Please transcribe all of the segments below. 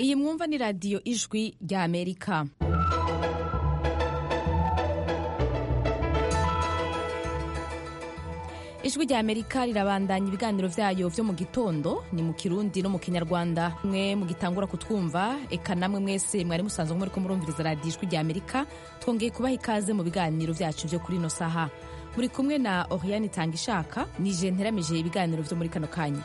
iyi mwumva ni radiyo ijwi rya amerika ijwi rya amerika rirabandanya ibiganiro vyayo vyo mu gitondo ni mu kirundi no mu kinyarwanda mwe mugitangura kutwumva eka namwe mwese mwari musanzwe muriko murumviriza radiyo ijwi rya amerika twongeye kubaha ikaze mu biganiro vyacu vyo kuri ino saha muri kumwe na oriane itanga ishaka nije nteramije ibiganiro vyo muri kano kanya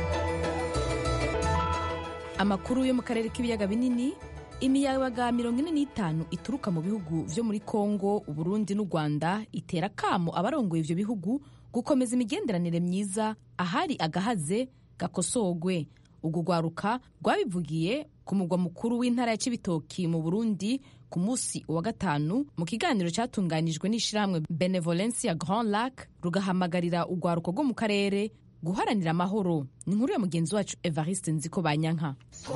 amakuru yo mu karere k'ibiyaga binini imiyabaga mirongo ine n'itanu ituruka mu bihugu vyo muri kongo uburundi n'u rwanda itera kamo abarongoye ivyo bihugu gukomeza imigenderanire myiza ahari agahaze gakosogwe urwo rwaruka rwabivugiye ku mugwa mukuru w'intara ya cibitoki mu burundi ku munsi wa gatanu mu kiganiro cyatunganijwe n'ishirahamwe benevolence ya grand lac rugahamagarira urwaruko rwo mu karere guharanira amahoro ni inkuru ya mugenzi wacu evariste nziko banyanka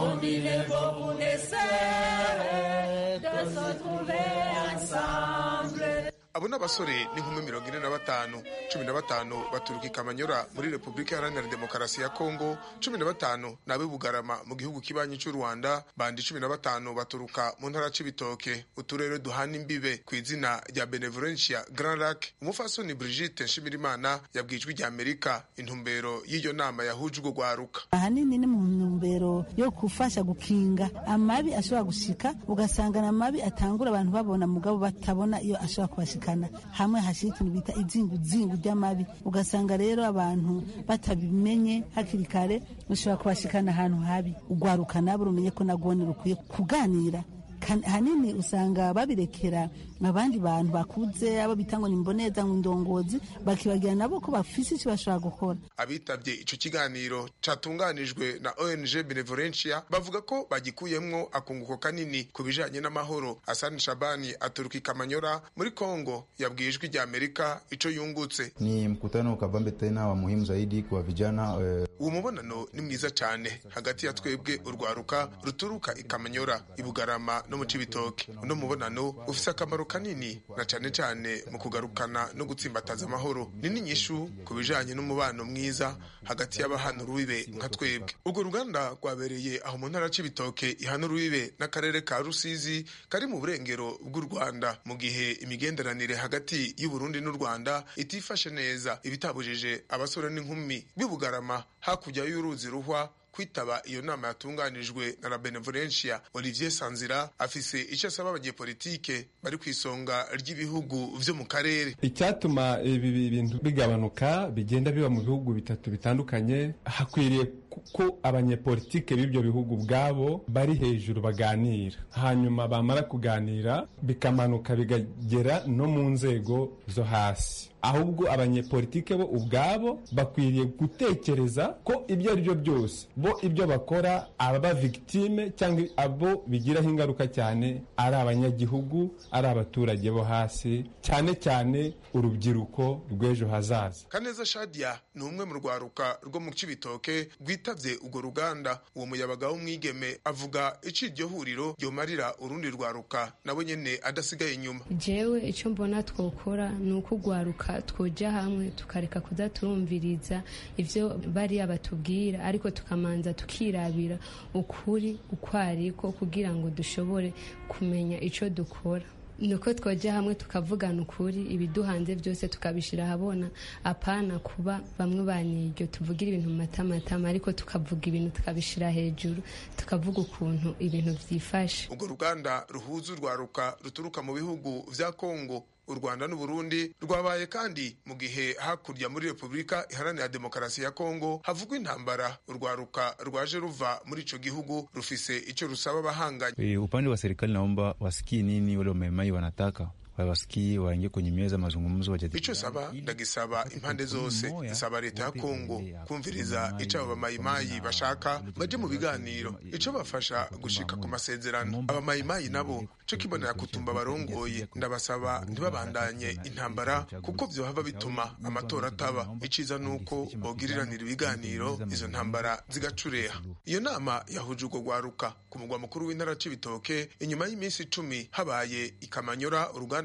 abo ni abasore n'inkumi mirongo ine na batanu cumi na batanu baturuka i kamanyora muri repubulika iharanira demokarasi ya kongo cumi na batanu ni ab'i bugarama mu gihugu kibanyi cy'u rwanda bandi cumi na batanu baturuka mu ntara c'ibitoke uturere duhana imbibe ku izina rya benevolencia grand lac umufasoni brigitte nshimirimana yabwijwe rya amerika intumbero y'iyo nama yahuje urwo rwaruka ahanini ni mu ntumbero yo gufasha gukinga amabi ashobora gushika ugasanga na mabi atangura abantu babona mugabo batabona iyo ashobora kubashika hamwe hashira ikintu bita izinguzingu ry'amabi ugasanga rero abantu batabimenye hakiri kare ushobora kubashikana ahantu habi ugwaruka nabo rumenye ko nagone rukwiye kuganira hanini usanga babirekera abandi bantu bakuze abo bita ngo ni mboneza ngo indongozi bakibagira nabo ko bafise icyo bashobora gukora abitabye ico kiganiro catunganijwe na ONG Benevolencia bavuga ko bagikuyemwo akunguko kanini ku bijanye n'amahoro Hassan Shabani aturuka i Kamanyora muri Kongo yabwiye ijwi rya Amerika ico yungutse ni mkutano kabambe tena wa muhimu zaidi kwa vijana uh... uwo mubonano ni mwiza cane hagati ya twebwe urwaruka ruturuka i Kamanyora i Bugarama no mu Cibitoke uno mubonano ufise akamaro kanini na cane cane mu kugarukana no gutsimbataza amahoro ni n'inyishu ku bijanye n'umubano mwiza hagati y'abahana urubibe nka twebwe urwo ruganda rwabereye aho mu ntara c'ibitoke ihana urubibe n'akarere ka rusizi kari mu burengero bw'u rwanda mu gihe imigenderanire hagati y'uburundi n'u rwanda itifashe neza ibitabujije abasore n'inkumi b'ibugarama hakurya y'uruzi ruhwa kwitaba iyo nama yatunganijwe na la benevolencia olivier sanzira afise icyo asaba abanyepolitike bari ku isonga ry'ibihugu vyo mu karere icyatuma ibi bintu bigabanuka bigenda biba mu bihugu bitatu bitandukanye hakwiriye ko abanyepolitike b'ibyo bihugu ubwabo bari hejuru baganira hanyuma bamara kuganira bikamanuka bikagera no mu nzego zo hasi ahubwo abanyepolitike bo ubwabo bakwiriye gutekereza ko ibyo ari byo byose bo ibyo bakora ababa victime cyangwa abo bigiraho ingaruka cyane ari abanyagihugu ari abaturage bo hasi cyane cyane urubyiruko rw'ejo hazaza kaneza shadia ni umwe mu rwaruka rwo mu cibitoke rwitabye urwo ruganda uwo muyabaga w'umwigeme avuga ico iryo huriro ryomarira urundi rwaruka nabo nyene adasigaye inyuma jewe ico mbona twokora ni uko urwaruka twoja hamwe tukareka kuza turumviriza ivyo bariya batubwira ariko tukamanza tukirabira ukuri uko ariko kugira ngo dushobore kumenya ico dukora nuko twoja hamwe tukavugana ukuri ibiduhanze byose tukabishira ahabona apana kuba bamwe baniryo tuvugira ibintu mu matamatama ariko tukavuga ibintu tukabishira hejuru tukavuga ukuntu ibintu vyifashe urwo ruganda ruhuza urwaruka ruturuka mu bihugu vya kongo u rwanda n'uburundi rwabaye kandi mu gihe hakurya muri repubulika iharanira demokarasi ya kongo havugwa intambara urwaruka rwaje ruva muri ico gihugu rufise ico rusaba abahanganye upande wa serikali naomba wasikie nini wale wamemai wanataka wasikie waingie kwenye meza mazungumzo wajadili. Ico saba ndagisaba impande zose nsaba leta ya Kongo kumviriza ico abo bamayimayi bashaka baje mu biganiro ico bafasha gushika ku masezerano abamayimayi nabo co kibonera kutumba barongoye ndabasaba ntibabandanye intambara kuko vyohava bituma amatora ataba iciza nuko bogiriranira ibiganiro izo ntambara zigacureha iyo nama yahuje urwo rwaruka ku mugwa mukuru w'intara c'ibitoke inyuma y'iminsi icumi habaye ikamanyora uruganda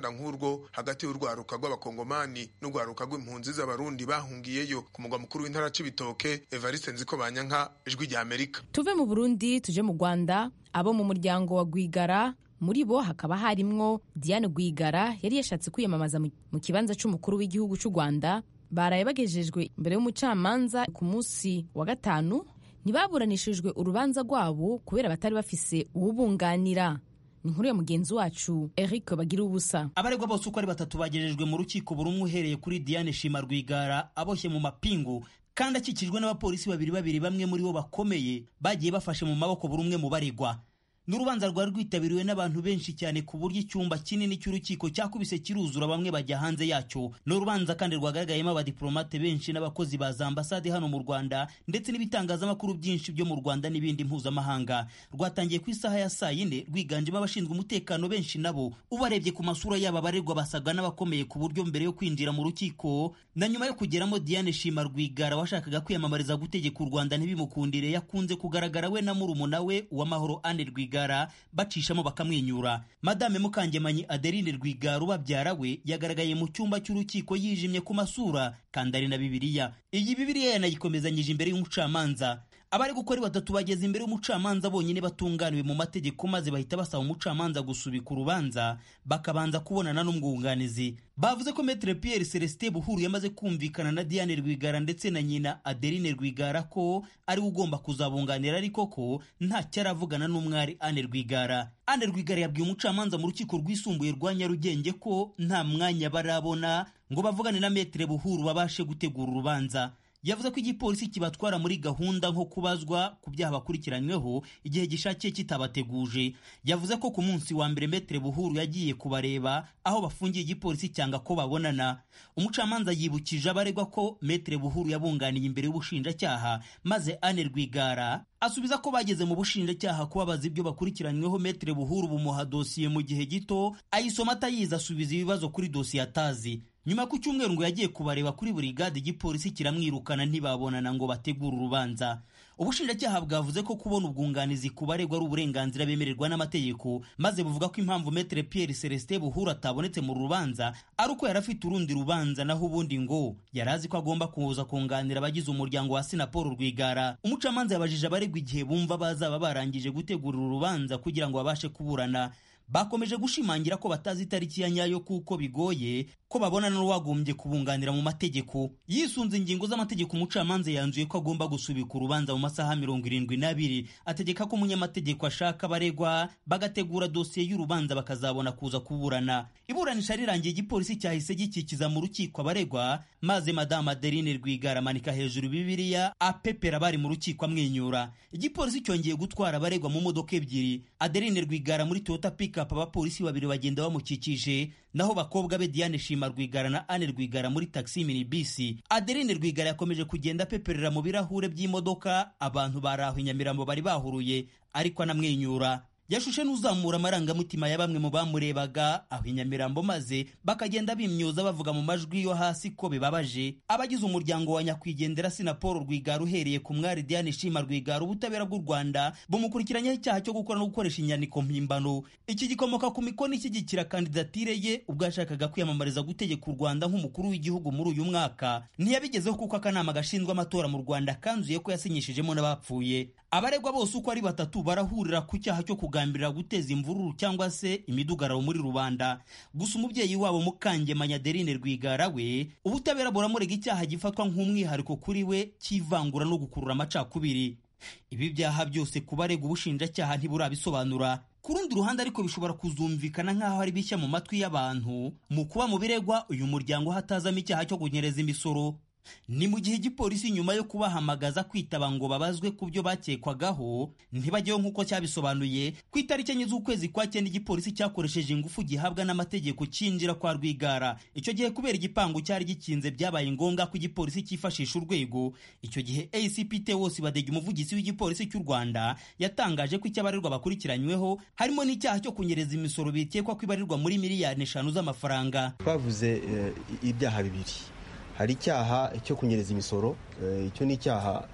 uruganda nk'urwo hagati y'urwaruka rw'abakongomani n'urwaruka rw'impunzi z'abarundi bahungiyeyo ku mugwa mukuru w'intara c'ibitoke evariste nziko banyanka ijwi rya amerika tuve mu burundi tuje mu rwanda abo mu muryango wa rwigara muri bo hakaba harimwo diane rwigara yari yashatse kwiyamamaza mu kibanza c'umukuru w'igihugu c'u rwanda baraye bagejejwe imbere y'umucamanza ku munsi wa gatanu ntibaburanishijwe urubanza rwabo kubera batari bafise uwubunganira ni inkuru ya mugenzi wacu eric bagira ubusa abaregwa bose uko ari batatu bagejejwe mu rukiko buri umwe uhereye kuri diane shima rwigara aboshye mu mapingu kandi akikijwe n'abapolisi babiri babiri bamwe muri bo bakomeye bagiye bafashe mu maboko buri umwe mu baregwa n'urubanza rwari rwitabiriwe n'abantu benshi cyane ku buryo icyumba kinini cy'urukiko cyakubise kiruzura bamwe bajya hanze yacyo ni urubanza kandi rwagaragayemo abadiplomate benshi n'abakozi ba za ambasade hano mu rwanda ndetse n'ibitangazamakuru byinshi byo mu rwanda n'ibindi mpuzamahanga rwatangiye ku isaha ya saa yine rwiganjemo abashinzwe umutekano benshi nabo ubarebye ku masura yabo abaregwa basaga n'abakomeye ku buryo mbere yo kwinjira mu rukiko na nyuma yo kugeramo diane shima rwigara washakaga kwiyamamariza gutegeka u rwanda ntibimukundire yakunze kugaragara we na murumuna we uwamahoro ane rwigara rwigara bacishamo bakamwenyura madame mukangemanyi adeline rwigara ubabyara we yagaragaye mu cyumba cy'urukiko yijimye ku masura kandi ari na bibiliya iyi bibiliya yanayikomezanyije imbere y'umucamanza abari gukora batatu bageze imbere y'umucamanza bonyine batunganiwe mu mategeko maze bahita basaba umucamanza gusubika urubanza bakabanza kubonana n'umwunganizi bavuze ko metre pierre celestin buhuru yamaze kumvikana na diane rwigara ndetse na nyina adeline rwigara ko ari we ugomba kuzabunganira ariko ko ntacyo aravugana n'umwari ane rwigara ane rwigara yabwiye umucamanza mu rukiko rwisumbuye rwa nyarugenge ko nta mwanya barabona ngo bavugane na metre buhuru babashe gutegura urubanza yavuze ko igipolisi kibatwara muri gahunda nko kubazwa ku byaha bakurikiranyweho igihe gishakiye kitabateguje yavuze ko ku munsi wa mbere metere buhuru yagiye kubareba aho bafungiye igipolisi cyanga ko babonana umucamanza yibukije abaregwa ko metere buhuru yabunganiye imbere y'ubushinjacyaha maze ane rwigara asubiza ko bageze mu bushinjacyaha kubabaza ibyo bakurikiranyweho metere buhuru bumuha dosiye mu gihe gito ayisoma atayizi asubiza ibibazo kuri dosiye atazi nyuma ku cyumweru ngo yagiye kubareba kuri buri gade igipolisi kiramwirukana ntibabonana ngo bategure urubanza ubushinjacyaha bwavuze ko kubona ubwunganizi ku baregwa ari uburenganzira bemererwa n'amategeko maze buvuga ko impamvu metere pierre celestin buhuru atabonetse mu rubanza ari uko yari afite urundi rubanza naho ubundi ngo yari azi ko agomba kuza kunganira abagize umuryango wa sinapolo rwigara umucamanza yabajije abaregwa igihe bumva bazaba barangije gutegura urubanza kugira ngo babashe kuburana bakomeje gushimangira ko batazi itariki ya nyayo kuko bigoye ko babona n'uwagombye kubunganira mu mategeko yisunze ingingo z'amategeko umucamanza yanzuye ko agomba gusubika urubanza mu masaha mirongo irindwi n'abiri ategeka ko umunyamategeko ashaka abaregwa bagategura dosiye y'urubanza bakazabona kuza kuburana iburanisha rirangiye igipolisi cyahise gikikiza mu rukiko abaregwa maze madamu adeline rwigara amanika hejuru bibiliya apepera bari mu rukiko amwenyura igipolisi cyongeye gutwara abaregwa mu modoka ebyiri adeline rwigara muri toyota pickup abapolisi babiri bagenda bamukikije naho bakobwa be diane shima rwigara na ane rwigara muri taxi mini bisi adeline rwigara yakomeje kugenda apeperera mu birahure by'imodoka abantu bari aho inyamirambo bari bahuruye ariko anamwenyura yashushe n'uzamura amarangamutima ya bamwe mu bamurebaga aho inyamirambo maze bakagenda bimyoza bavuga mu majwi yo hasi ko bibabaje abagize umuryango wa nyakwigendera sinapolo rwigara uhereye ku mwari diane shima rwigara ubutabera bw'u rwanda bumukurikiranyaho icyaha cyo gukora no gukoresha inyandiko mpimbano iki gikomoka ku mikono ishyigikira kandidatire ye ubwo yashakaga kwiyamamariza gutegeka u rwanda nk'umukuru w'igihugu muri uyu mwaka ntiyabigezeho kuko akanama gashinzwe amatora mu rwanda kanzuye ko yasinyishijemo n'abapfuye abaregwa bose uko ari batatu barahurira ku cyaha cyo kugambirira guteza imvururu cyangwa se imidugararo muri rubanda gusa umubyeyi wabo mukangemanya adeline rwigara we ubutabera buramurega icyaha gifatwa nk'umwihariko kuri we cy'ivangura no gukurura amacakubiri ibi byaha byose ku baregwa ubushinjacyaha ntiburabisobanura ku rundi ruhande ariko bishobora kuzumvikana nk'aho ari bishya mu matwi y'abantu mu kuba mu biregwa uyu muryango hatazamo icyaha cyo kunyereza imisoro ni mu gihe igipolisi nyuma yo kubahamagaza kwitaba ngo babazwe ku byo bakekwagaho ntibajyeho nk'uko cyabisobanuye ku itariki enye z'ukwezi kwa cyenda igipolisi cyakoresheje ingufu gihabwa n'amategeko cyinjira kwa rwigara icyo gihe kubera igipangu cyari gikinze byabaye ngombwa ko igipolisi cyifashisha urwego icyo gihe acpt wose badege umuvugizi w'igipolisi cy'u rwanda yatangaje ko icyabarirwa bakurikiranyweho harimo n'icyaha cyo kunyereza imisoro bikekwa ko ibarirwa muri miliyari eshanu z'amafaranga twavuze ibyaha bibiri hari icyaha cyo kunyereza imisoro icyo ni icyaha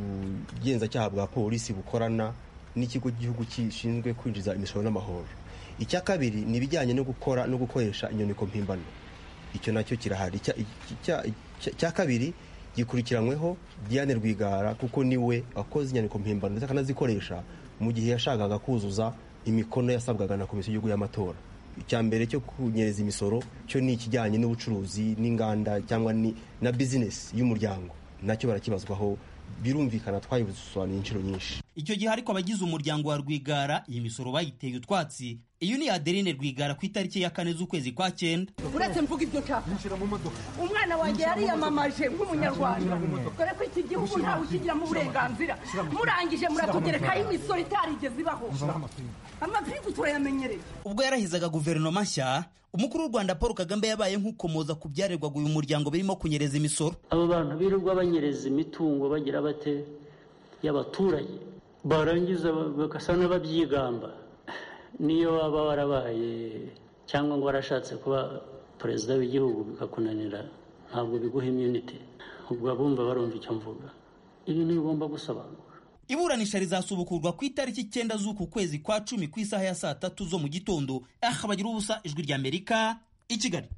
ubugenzacyaha bwa polisi bukorana n'ikigo cy'igihugu gishinzwe kwinjiza imisoro n'amahoro icya kabiri ni ibijyanye no gukora no gukoresha inyandiko mpimbano icyo nacyo kirahari icya kabiri gikurikiranyweho Diane Rwigara kuko niwe wakoze inyandiko mpimbano ndetse akanazikoresha mu gihe yashakaga kuzuza imikono yasabwaga na komisiyo y'igihugu y'amatora icya mbere cyo kunyereza imisoro cyo ni ikijyanye n'ubucuruzi n'inganda cyangwa na bizinesi y'umuryango nacyo barakibazwaho birumvikana twabisobanuye inshuro nyinshi icyo gihe ariko abagize umuryango wa rwigara iyi misoro bayiteye utwatsi iyo ni adeline rwigara ku itariki ya kane z'ukwezi kwa cyenda uretse mvuga ibyo nshaka umwana wanjye yariyamamaje nk'umunyarwanda dore ko iki gihugu ntawe ukigiramo uburenganzira murangije muratugerekaho imisoro itarigeze ibaho amapingu turayamenyereye ubwo yarahizaga guverinoma nshya umukuru w'u rwanda paul kagame yabaye nk'ukomoza ku byarerwaga uyu muryango birimo kunyereza imisoro abo bantu birirwa banyereza imitungo bagira bate y'abaturage barangiza bagasa n'ababyigamba niyo waba warabaye cyangwa ngo warashatse kuba perezida w'igihugu bikakunanira ntabwo biguha imyunite ubwo abumva barumva icyo mvuga ibintu bigomba gusobanura iburanisha rizasubukurwa ku itariki icyenda z'uku kwezi kwa cumi ku isaha ya saa tatu zo mu gitondo aha bagira ubusa ijwi ry'amerika i kigali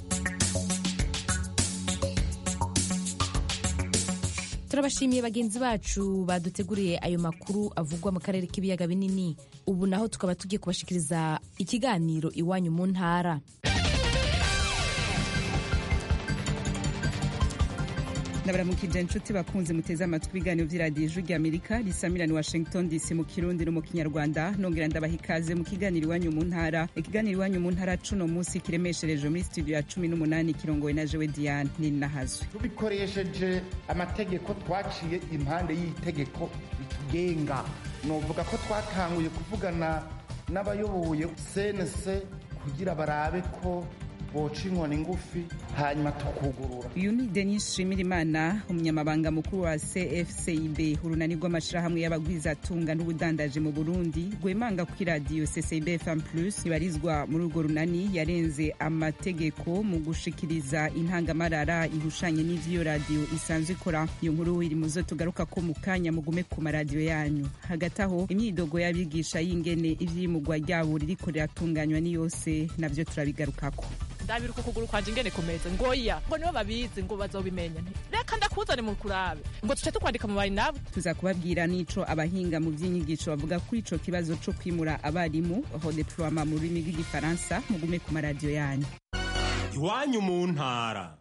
turabashimiye bagenzi bacu baduteguriye ayo makuru avugwa mu karere k'ibiyaga binini ubu naho tukaba tugiye kubashikiriza ikiganiro iwanyu mu ntara ndabaramukije inshuti bakunze muteze amatwi ibiganiro by'iradiyo ijwi ry'amerika risamirana washington dc mu kirundi no mu kinyarwanda nongera ndabaha ikaze mu kiganiro iwanyu mu ntara ikiganiro iwanyu mu ntara cuno munsi kiremeshereje muri studio ya cumi n'umunani kirongowe na jewe diane ninahazwe tubikoresheje amategeko twaciye impande y'itegeko ritugenga novuga ko twatanguye kuvugana n'abayoboye cnc kugira barabe ko boca inkoni ngufi hanyuma tukugurura uyu ni denis shimirimana umunyamabanga mukuru wa cfcib urunani rw'amashyirahamwe y'abagwizatunga n'ubudandaje mu burundi rwemanga ku iradiyo ccb fm plus ibarizwa muri urwo runani yarenze amategeko mu gushikiriza intangamarara ihushanye n'ivy'iyo radiyo isanzwe ikora iyo nkuru iri mu zo tugaruka ko mu kanya mugume ku maradiyo yanyu hagati aho imyidogo y'abigisha y'ingene ivyimugwa ryabo ririko riratunganywa ni yose navyo turabigarukako ndabiruka ukuguru kwanje ingene kumeze ngoya ngo nibo babizi ngo bazobimenya nti reka ndakuzane mu kurabe ngo tuce tukwandika mu bari nabo tuza kubabwira n'ico abahinga mu vy'inyigisho bavuga kuri ico kibazo co kwimura abarimu redeploiement mu rurimi rw'igifaransa mugume ku maradiyo yanyu iwanyu mu ntara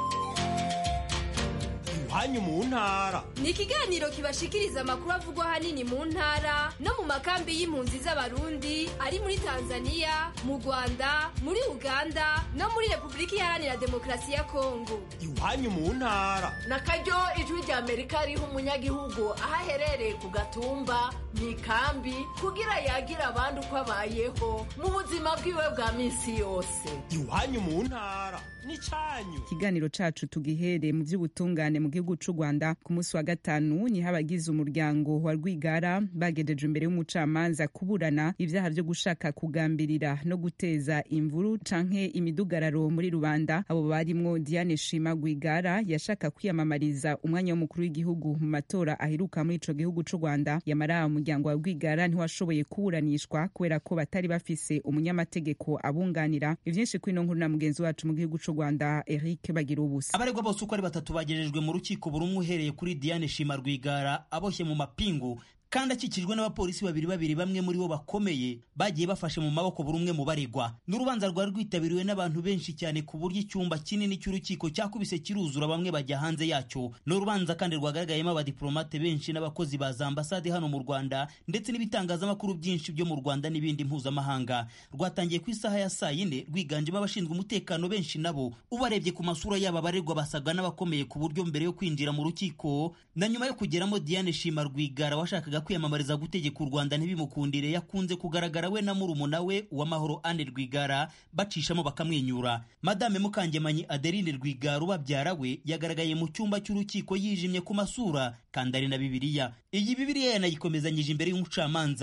iwanyu mu ntara ni ikiganiro kibashikiriza amakuru avugwa ahanini mu ntara no mu makambi y'impunzi z'abarundi ari muri tanzania mu rwanda muri uganda no muri repubulika iharanira demokarasi ya kongo iwanyu mu ntara na karyo ijwi rya amerika riha umunyagihugu aho aherereye ku gatumba mu ikambi kugira yagira abandi uko abayeho mu buzima bwiwe bwa minsi yose iwanyu mu ntara ni cyanyu ikiganiro cacu tugihere mu vy'ubutungane mu gihugu c'u rwanda ku munsi wa gatanu niho abagize umuryango wa rwigara bagejeje imbere y'umucamanza kuburana ivyaha vyo gushaka kugambirira no guteza imvuru canke imidugararo muri rubanda abo barimwo diane shima rwigara yashaka kwiyamamariza umwanya w'umukuru w'igihugu mu matora aheruka muri ico gihugu c'u rwanda yamara umuryango wa rwigara ntiwashoboye kuburanishwa kubera ko batari bafise umunyamategeko abunganira ivyinshi kwino nkuru na mugenzi wacu mu gihugu c'u rwanda eric bagira ubusa abaregwa bose uko ari batatu bagejejwe mu rukiko buri umwe uhereye kuri diane shima rwigara aboshye mu mapingu kandi akikijwe n'abapolisi babiri babiri bamwe muri bo bakomeye bagiye bafashe mu maboko buri umwe mu baregwa n'urubanza rwari rwitabiriwe n'abantu benshi cyane ku buryo icyumba kinini cy'urukiko cyakubise kiruzura bamwe bajya hanze yacyo ni urubanza kandi rwagaragayemo abadiplomate benshi n'abakozi ba za ambasade hano mu rwanda ndetse n'ibitangazamakuru byinshi byo mu rwanda n'ibindi mpuzamahanga rwatangiye ku isaha ya saa yine rwiganjemo abashinzwe umutekano benshi nabo ubarebye ku masura yabo abaregwa basaga n'abakomeye ku buryo mbere yo kwinjira mu rukiko na nyuma yo kugeramo diane shima rwigara washakaga kwiyamamariza gutegeka u rwanda ntibimukundire yakunze kugaragara we na murumuna we uwamahoro ane rwigara bacishamo bakamwenyura madame mukangemanyi adeline rwigara ubabyara we yagaragaye mu cyumba cy'urukiko yijimye ku masura kandi ari na bibiliya iyi bibiliya yanayikomezanyije imbere y'umucamanza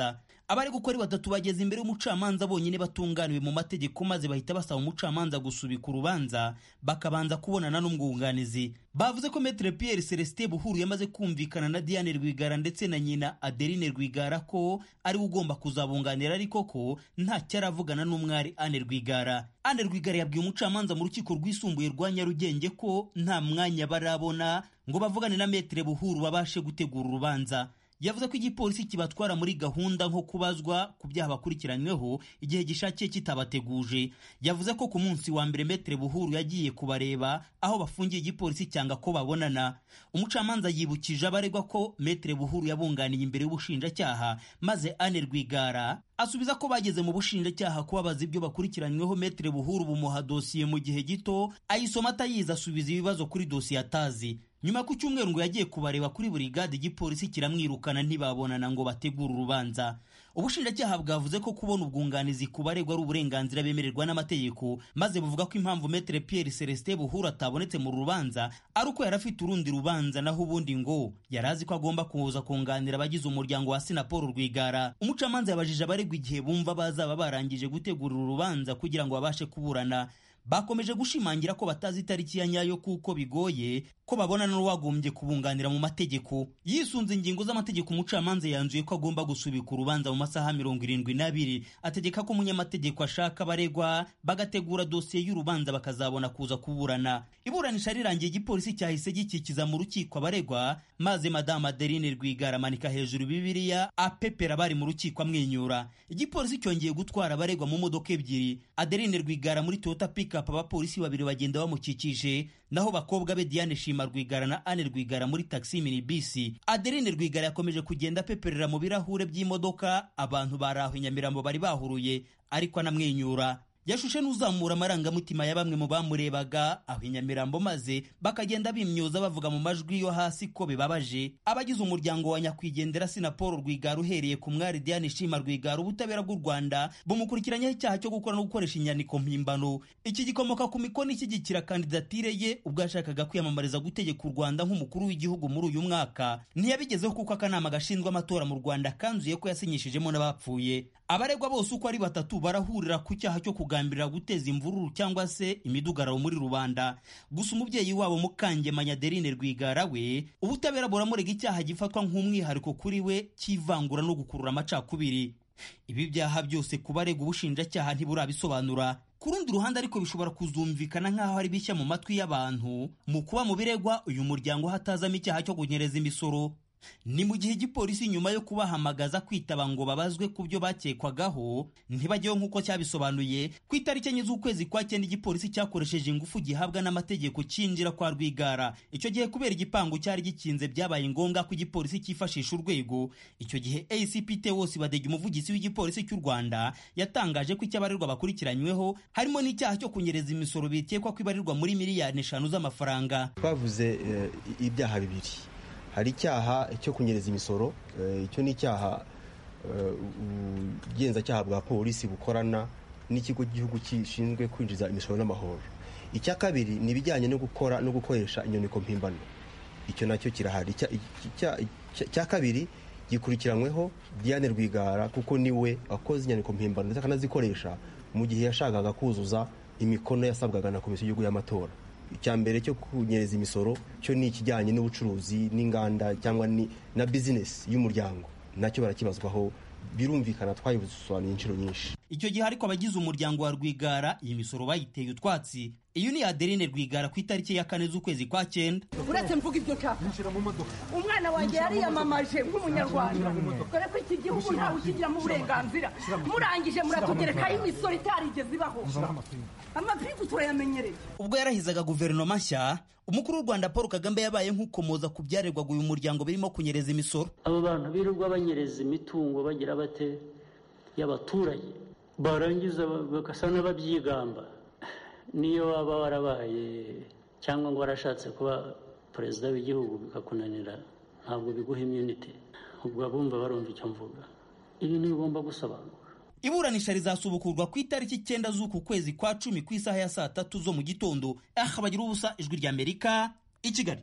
abari gukora batatu bageze imbere y'umucamanza bonyine batunganiwe mu mategeko maze bahita basaba umucamanza gusubika urubanza bakabanza kubonana n'umwunganizi bavuze ko metre pierre celestin buhuru yamaze kumvikana na diane rwigara ndetse na nyina adeline rwigara ko ari we ugomba kuzabunganira ariko ko ntacyo aravugana n'umwari ane rwigara ane rwigara yabwiye umucamanza mu rukiko rwisumbuye rwa nyarugenge ko nta mwanya barabona ngo bavugane na metre buhuru babashe gutegura urubanza yavuze ko igipolisi kibatwara muri gahunda nko kubazwa ku byaha bakurikiranyweho igihe gishakiye kitabateguje yavuze ko ku munsi wa mbere metere buhuru yagiye kubareba aho bafungiye igipolisi cyanga ko babonana umucamanza yibukije abaregwa ko metere buhuru yabunganiye imbere y'ubushinjacyaha maze ane rwigara asubiza ko bageze mu bushinjacyaha kubabaza ibyo bakurikiranyweho metere buhuru bumuha dosiye mu gihe gito ayisoma atayizi asubiza ibibazo kuri dosiye atazi nyuma ku cyumweru ngo yagiye kubareba kuri buri gade igipolisi kiramwirukana ntibabonana ngo bategure urubanza ubushinjacyaha bwavuze ko kubona ubwunganizi ku baregwa ari uburenganzira bemererwa n'amategeko maze buvuga ko impamvu metere pierre celestin buhuru atabonetse mu rubanza ari uko yari afite urundi rubanza naho ubundi ngo yari azi ko agomba kuza kunganira abagize umuryango wa sinapolo rwigara umucamanza yabajije abaregwa igihe bumva bazaba barangije gutegura uru rubanza kugira ngo babashe kuburana bakomeje gushimangira ko batazi itariki ya nyayo kuko bigoye ko babona n'uwagombye kubunganira mu mategeko yisunze ingingo z'amategeko umucamanza yanzuye ko agomba gusubika urubanza mu masaha mirongo irindwi n'abiri ategeka ko umunyamategeko ashaka abaregwa bagategura dosiye y'urubanza bakazabona kuza kuburana iburanisha rirangiye igipolisi cyahise gikikiza mu rukiko abaregwa maze madamu adeline rwigara amanika hejuru bibiliya apepera bari mu rukiko amwenyura igipolisi cyongeye gutwara abaregwa mu modoka ebyiri adeline rwigara muri toyota pickup abapolisi babiri bagenda bamukikije naho bakobwa be diane shima rwigara na ane rwigara muri taxi mini bisi adeline rwigara yakomeje kugenda apeperera mu birahure by'imodoka abantu bari aho i nyamirambo bari bahuruye ariko anamwenyura yashushe n'uzamura amarangamutima ya bamwe mu bamurebaga aho i nyamirambo maze bakagenda bimyoza bavuga mu majwi yo hasi ko bibabaje abagize umuryango wa nyakwigendera sinapolo rwigara uhereye ku mwari diane shima rwigara ubutabera bw'u rwanda bumukurikiranyeho icyaha cyo gukora no gukoresha inyandiko mpimbano iki gikomoka ku mikono ishyigikira kandidatire ye ubwo yashakaga kwiyamamariza gutegeka u rwanda nk'umukuru w'igihugu muri uyu mwaka ntiyabigezeho kuko akanama gashinzwe amatora mu rwanda kanzuye ko yasinyishijemo n'abapfuye abaregwa bose uko ari batatu barahurira ku cyaha cyo kugambirira guteza imvururu cyangwa se imidugararo muri rubanda gusa umubyeyi wabo mukangemanya adeline rwigara we ubutabera buramurega icyaha gifatwa nk'umwihariko kuri we cy'ivangura no gukurura amacakubiri ibi byaha byose ku baregwa ubushinjacyaha ntiburabisobanura ku rundi ruhande ariko bishobora kuzumvikana nk'aho ari bishya mu matwi y'abantu mu kuba mu biregwa uyu muryango hatazamo icyaha cyo kunyereza imisoro ni mu gihe igipolisi nyuma yo kubahamagaza kwitaba ngo babazwe ku byo bakekwagaho ntibajyeho nk'uko cyabisobanuye ku itariki enye z'ukwezi kwa cyenda igipolisi cyakoresheje ingufu gihabwa n'amategeko cyinjira kwa rwigara icyo gihe kubera igipangu cyari gikinze byabaye ngombwa ko igipolisi cyifashisha urwego icyo gihe acpt wose badege umuvugizi w'igipolisi cy'u rwanda yatangaje ko icyabarirwa bakurikiranyweho harimo n'icyaha cyo kunyereza imisoro bikekwa ko ibarirwa muri miliyoni eshanu z'amafaranga twavuze ibyaha bibiri hari icyaha cyo kunyereza imisoro icyo ni icyaha ubugenzacyaha bwa polisi bukorana n'ikigo cy'igihugu gishinzwe kwinjiza imisoro n'amahoro icya kabiri ni ibijyanye no gukora no gukoresha inyandiko mpimbano icyo nacyo kirahari icya kabiri gikurikiranyweho diane rwigara kuko niwe wakoze inyandiko mpimbano ndetse akanazikoresha mu gihe yashakaga kuzuza imikono yasabwaga na komisiyo y'igihugu y'amatora icya mbere cyo kunyereza imisoro cyo ni ikijyanye n'ubucuruzi n'inganda cyangwa na bizinesi y'umuryango nacyo barakibazwaho birumvikana twabisobanuye inshuro nyinshi icyo gihe ariko abagize umuryango wa rwigara iyi misoro bayiteye utwatsi iyo ni adeline rwigara ku itariki ya kane z'ukwezi kwa cyenda uretse mvuga ibyo nshaka umwana wanjye yariyamamaje nk'umunyarwanda dore ko iki gihugu ntawe ukigiramo uburenganzira murangije muratugerekaho imisoro itarigeze ibaho amapingu turayamenyereye ubwo yarahizaga guverinoma nshya umukuru w'u rwanda paul kagame yabaye nk'ukomoza ku byarerwaga uyu muryango birimo kunyereza imisoro abo bantu birirwa banyereza imitungo bagira bate y'abaturage barangiza bagasa n'ababyigamba niyo waba warabaye cyangwa ngo warashatse kuba perezida w'igihugu bikakunanira ntabwo biguha imyunite ubwo abumva barumva icyo mvuga ibi ntibigomba gusobanura iburanisha rizasubukurwa ku itariki icyenda z'uku kwezi kwa cumi ku isaha ya saa tatu zo mu gitondo aha bagira ubusa ijwi ry'amerika i kigali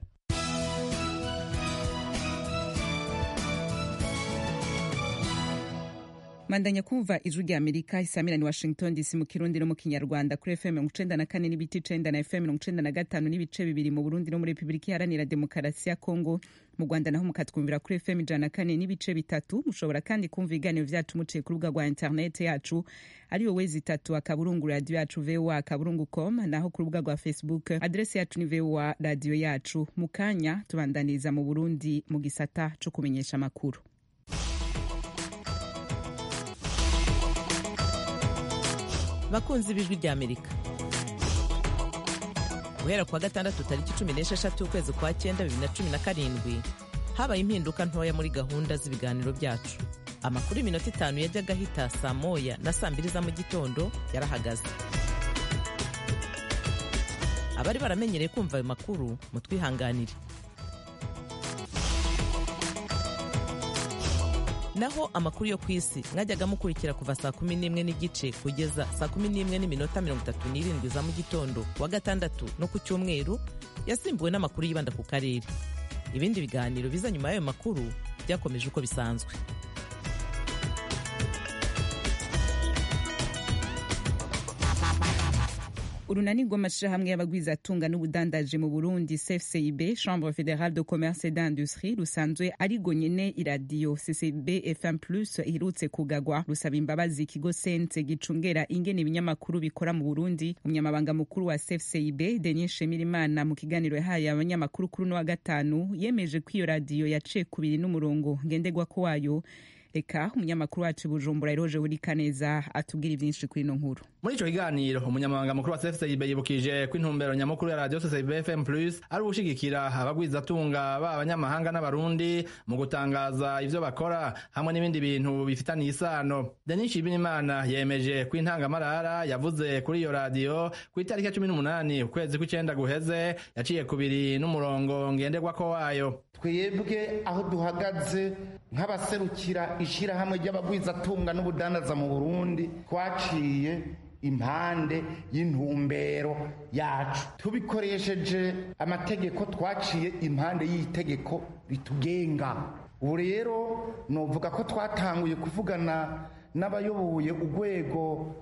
mandanya kumva ijwi rya amerika isamirani washington dc mu kirundi no mu kinyarwanda kuri fm mirongo icenda na kane n'ibice icenda na fm mirongo icenda na gatanu n'ibice bibiri mu burundi no muri repubulika iharanira demokarasi ya kongo mu rwanda naho mukatwumvira kuri fm ijana na kane n'ibice bitatu mushobora kandi kumva ibiganiro vyacu muciye ku rubuga rwa interineti yacu ariyo wezi itatu akaburungu radiyo yacu voa akaburungu com naho ku rubuga rwa facebook adresi yacu ni voa radiyo yacu mu kanya tubandaniriza mu burundi mu gisata co kumenyesha amakuru bakunzi b'ijwi rya amerika guhera kuwa gatandatu tariki cumi n'esheshatu ukwezi kwa cyenda bibiri na cumi na karindwi habaye impinduka ntoya muri gahunda z'ibiganiro byacu amakuru y'iminota itanu yajyaga ahita saa moya na saa mbiri za mu gitondo yarahagaze abari baramenyereye kumva ayo makuru mutwihanganire naho amakuru yo ku isi mwajyaga mukurikira kuva saa kumi n'imwe n'igice kugeza saa kumi n'imwe n'iminota mirongo itatu n'irindwi za mu gitondo kuwa gatandatu no ku cyumweru yasimbuwe n'amakuru yibanda ku karere ibindi biganiro biza nyuma y'ayo makuru byakomeje uko bisanzwe urunani rw'amashirahamwe y'abagwizatunga n'ubudandaji mu burundi cfcib chambre fédérale de commerce et d'industrie rusanzwe arigo nyene iradiyo ccb fm plus iherutse kugagwa rusaba imbabazi ikigo sense gicungera ingene ibinyamakuru bikora mu burundi umunyamabanga mukuru wa cfcib denis shemirimana mu kiganiro yahaye abanyamakuru kuri uno wa gatanu yemeje ko iyo radiyo yaciye kubiri n'umurongo ngenderwako wayo reka umunyamakuru wacu bujumbura iroje buri kaneza atubwira ibyinshi kuri ino nkuru muri ico kiganiro umunyamabanga mukuru wa cfcib yibukije ko intumbero nyamukuru ya radio ccib fm plus ari ugushigikira abagwizatunga ba abanyamahanga n'abarundi mu gutangaza ivyo bakora hamwe n'ibindi bintu bifitaniye isano denis shibinimana yemeje ko intangamarara yavuze kuri iyo radiyo ku itariki ya cumi n'umunani ukwezi kw'icenda guheze yaciye kubiri n'umurongo ngenderwako wayo twebwe aho duhagaze nk'abaserukira ishirahamwe ry'abagwizatunga n'ubudandaza mu burundi twaciye impande y'intumbero yacu tubikoresheje amategeko twaciye impande y'itegeko ritugenga ubu rero novuga ko twatanguye kuvugana n'abayoboye urwego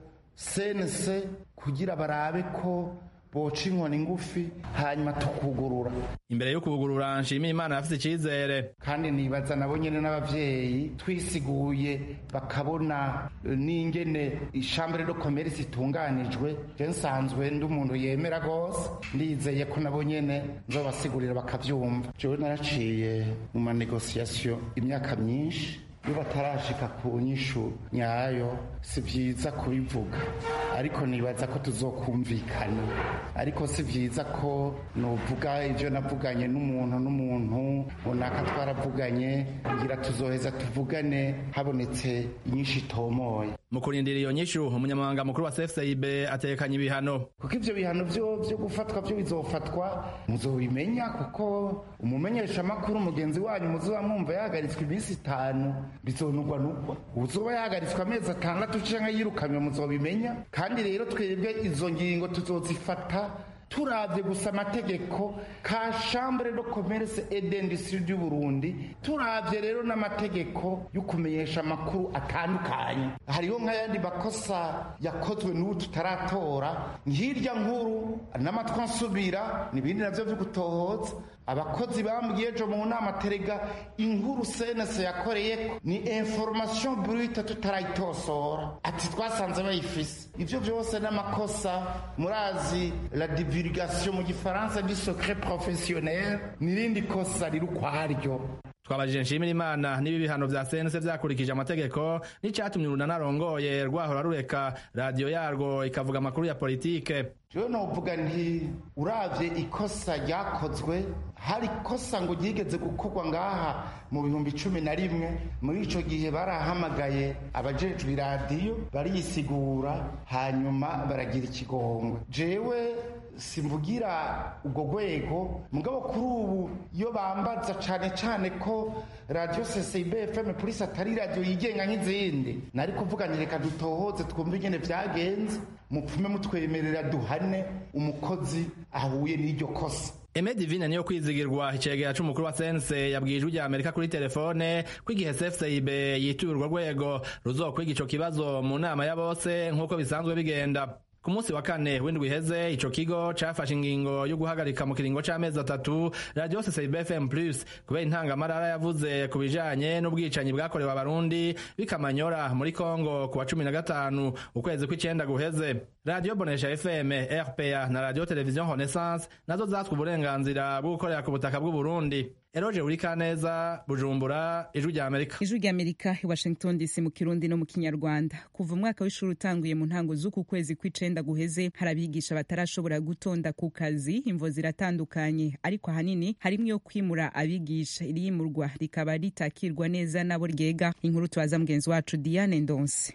senese kugira barabe ko boca inkoni ngufi hanyuma tukugurura imbere yo kugurura nshimiye imana yafite icyizere kandi nibaza nabo nyine n'abavyeyi twisiguye bakabona n'ingene ishambure do commerce itunganijwe je nsanzwe ndi umuntu yemera gose ndizeye ko nabo nyene nzobasigurira bakavyumva jewe naraciye mu manegociation imyaka myinshi iyo batarashika ku nyishu nyayo si vyiza kubivuga ariko nibaza ko tuzokumvikana ariko si vyiza ko novuga ivyo navuganye n'umuntu n'umuntu runaka twaravuganye kugira tuzoheza tuvugane habonetse inyinshi itomoye mu kurindira iyo nyishu umunyamabanga mukuru wa cfcib atekanye ibihano kuko ivyo bihano vyo vyo gufatwa vyo bizofatwa muzobimenya kuko umumenyesha makuru mugenzi wanyu muzoba mwumva yahagaritswe iminsi itanu bizonugwa nugwa uzoba yahagaritswe amezi atandatu canke yirukanywe muzobimenya kandi rero twebwe izo ngingo tuzozifata turavye gusa amategeko ka chambre de commerce et d'industrie du Burundi turavye rero n'amategeko yo kumenyesha amakuru atandukanye hariho nk'ayandi makosa yakozwe n'ubu tutaratora nk'irya nkuru n'amatwi ansubira n'ibindi navyo vyo gutohoza abakozi bambwiye ejo mu nama terega inkuru senese yakoreyeko ni information brute tutarayitosora ati twasanze bayifise ivyo vyose n'amakosa murazi la divulgation mu gifaransa du secret professionnel n'irindi kosa riri ukwaryo twabajije nshimira imana niba ibihano vya senese vyakurikije amategeko n'icatumye urunana arongoye rwahora rureka radiyo yarwo ikavuga amakuru ya politike jewe novuga nti uravye ikosa ryakozwe hari ikosa ngo ryigeze gukorwa ngaha mu bihumbi cumi na rimwe muri ico gihe barahamagaye abajejwe iradiyo bariyisigura hanyuma baragira ikigongwe jewe simvugira ubwo rwego mugabo kuri ubu iyo bambaza cane cane ko radio ccib fm polisi atari radio yigenga nk'izindi nari kuvuga nti reka dutohoze twumve ingene vyagenze mupfume mutwemerera duhane umukozi ahuye n'iryo kosa Aime Divine niyo kwizigirwa icegera c'umukuru wa sense yabwiye ijwi rya Amerika kuri telefone ko igihe CFCIB yituye urwo rwego ruzokwiga ico kibazo mu nama ya bose nk'uko bisanzwe bigenda ku munsi wa kane w'indwi iheze ico kigo cafashe ingingo yo guhagarika mu kiringo c'amezi atatu radio CCB FM Plus kubera intangamarara yavuze ku bijanye n'ubwicanyi bwakorewe abarundi bikamanyora muri Kongo ku wa cumi na gatanu ukwezi kw'icenda guheze radio Bonesha FM RPA na radio Television Renaissance nazo zatswe uburenganzira bwo gukorera ku butaka bw'u Burundi Eroje Urikaneza Bujumbura Ijwi rya Amerika ijwi rya amerika i washington dc mu kirundi no mu kinyarwanda kuva umwaka w'ishuri utanguye mu ntango z'uku kwezi kw'icenda guheze hari abigisha batarashobora gutonda ku kazi imvo ziratandukanye ariko ahanini harimwo iyo kwimura abigisha iriyimurwa rikaba ritakirwa neza nabo ryega inkuru tubaza mugenzi wacu diane ndonse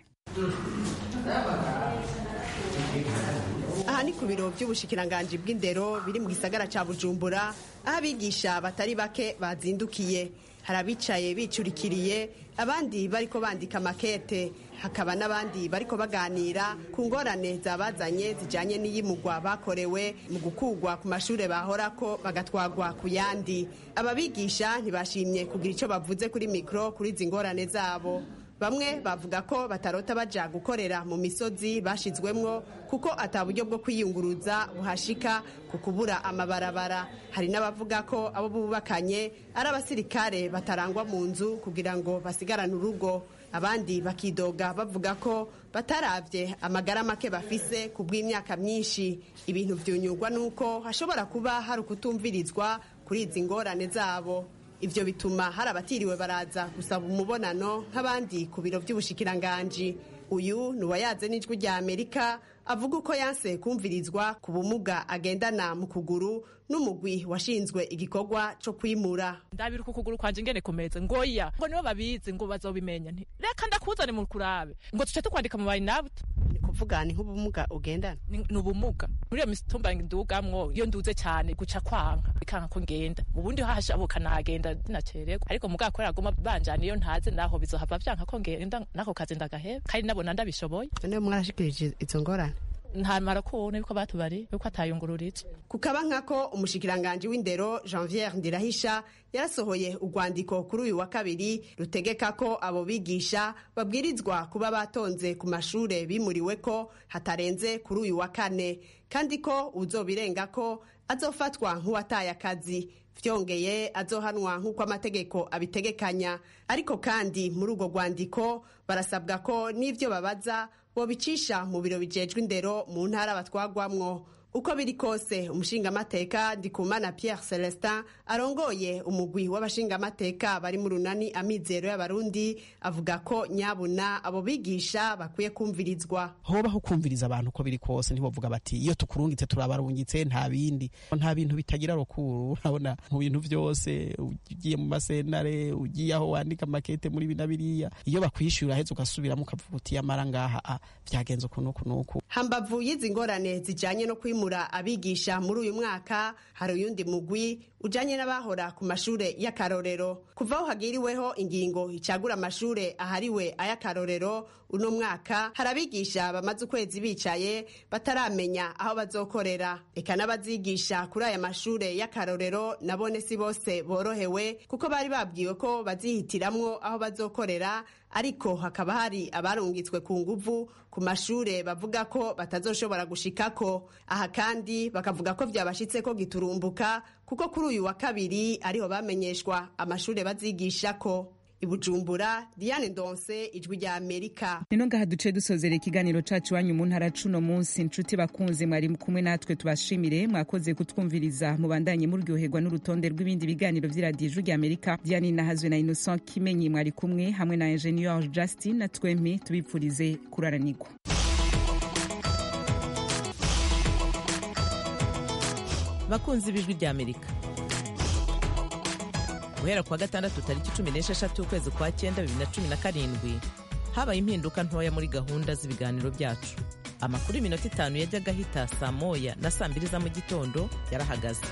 aha ni ku biro by'ubushikiranganji bw'indero biri mu gisagara ca bujumbura aho abigisha batari bake bazindukiye hari abicaye bicurikiriye abandi bariko bandika makete hakaba n'abandi bariko baganira ku ngorane zabazanye zijanye n'iyimugwa bakorewe mu gukugwa ku mashure bahorako bagatwagwa ku yandi aba bigisha ntibashimye kugira ico bavuze kuri mikro kuri izi ngorane zabo bamwe bavuga ko batarota baja gukorera mu misozi bashizwemwo kuko ata buryo bwo kwiyunguruza buhashika ku kubura amabarabara hari n'abavuga ko abo bubakanye ari abasirikare batarangwa mu nzu kugira ngo basigarane urugo abandi bakidoga bavuga ko bataravye amagara make bafise ku bw'imyaka myinshi ibintu vyunyurwa n'uko hashobora kuba hari ukutumvirizwa kuri izi ngorane zabo ivyo bituma hari abatiriwe baraza gusaba umubonano nk'abandi ku biro vy'ubushikiranganji uyu ni uwayaze n'ijwi rya amerika avuga uko yanse kumvirizwa ku bumuga agendana mu kuguru n'umugwi washinzwe igikorwa co kwimura ndabira uku kuguru kwanje ingene kumeze ngoya ngo nibo babizi ngo bazobimenya nti reka ndakuzane mu kurabe ngo tuce tukwandika mu bayinabuta ni kuvuga ni nk'ubumuga ugendana ni ni ubumuga muri iyo mitumba ndugamwo iyo nduze cyane guca kwanka bikanka ko ngenda ubundi hashabuka nagenda dinacererwa ariko mugabo kubera aguma banjana iyo ntaze naho bizohava vyanka ko ngenda nako kazi ndagaheba kandi nabona ndabishoboye none mwarashikirije izo ngorane ntamara kubona yuko batubari yuko atayungururitse kukaba nkako umushikiranganji w'indero janviere ndirahisha yarasohoye urwandiko kuri uyu wa kabiri rutegeka ko abo bigisha babwirizwa kuba batonze ku mashure bimuriwe ko hatarenze kuri uyu wa kane kandi ko uzobirenga ko azofatwa nk'uwataye akazi vyongeye azohanwa nk'uko amategeko abitegekanya ariko kandi muri urwo rwandiko barasabwa ko n'ivyo babaza bobicisha mu biro bijejwe indero mu ntara batwagwamwo uko biri kose umushingamateka ndikumana pierre celestin arongoye umugwi w'abashingamateka bari mu runani amizero y'abarundi avuga ko nyabuna abo bigisha bakwiye kumvirizwa hobaho kumviriza abantu uko biri kose ntibavuga bati iyo tukurungitse turabarungitse nta bindi nta bintu bitagira rukuru urabona mu bintu byose ugiye mu masenare ugiye aho wandika makete muri bina biriya iyo bakwishyura heza ugasubiramo ukavuga uti yamara ngaha byagenze uku n'uku n'uku hambavu y'izi ngorane zijanye no kwimura abigisha muri uyu mwaka hari uyundi mugwi ujanye n'abahora ku mashure y'akarorero kuva aho hagiriweho ingingo icagura amashure ahariwe ay'akarorero uno mwaka hari abigisha bamaze ukwezi bicaye bataramenya aho bazokorera eka n'abazigisha kuri aya mashure y'akarorero nabone si bose borohewe kuko bari babwiwe ko bazihitiramwo aho bazokorera ariko hakaba hari abarungitswe ku nguvu ku mashure bavuga ko batazoshobora gushikako aha kandi bakavuga ko vyabashitse ko giturumbuka kuko kuri uyu wa kabiri ariho bamenyeshwa amashure bazigishako ibujumbura diane ndonse ijwi rya amerika nino ngaha duce dusozera ikiganiro cacu wanyu mu ntara cuno munsi inshuti bakunze mwari kumwe natwe tubashimire mwakoze kutwumviriza mubandanye muryoherwa n'urutonde rw'ibindi biganiro vy'iradiyo ijwi rya amerika diane nahazwe na innocent kimenyi mwari kumwe hamwe na ingenieur justin na twempi tubipfurize kuraranirwa bakunzi b'ijwi rya amerika guhera kuwa gatandatu tariki cumi n'esheshatu ukwezi kwa cyenda bibiri na cumi na karindwi habaye impinduka ntoya muri gahunda z'ibiganiro byacu amakuru y'iminota itanu yajyaga ahita saa moya na saa mbiri za mu gitondo yarahagaze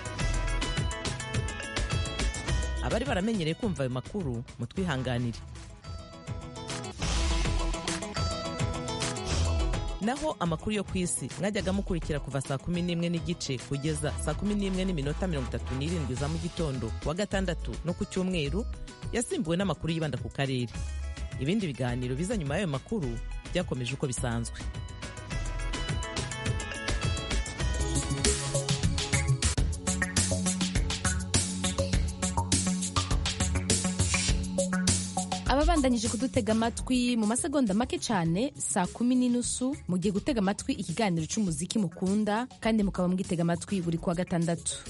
abari baramenyereye kumva ayo makuru mutwihanganire naho amakuru yo ku isi mwajyaga mukurikira kuva saa kumi n'imwe n'igice kugeza saa kumi n'imwe n'iminota mirongo itatu n'irindwi za mu gitondo wa gatandatu no ku cyumweru yasimbuwe n'amakuru yibanda ku karere ibindi biganiro biza nyuma y'ayo makuru byakomeje uko bisanzwe ababandanyije kudutega amatwi mu masegonda make cyane saa kumi n'inusu mugiye gutega amatwi ikiganiro cy'umuziki mukunda kandi mukaba mugitega amatwi buri kuwa gatandatu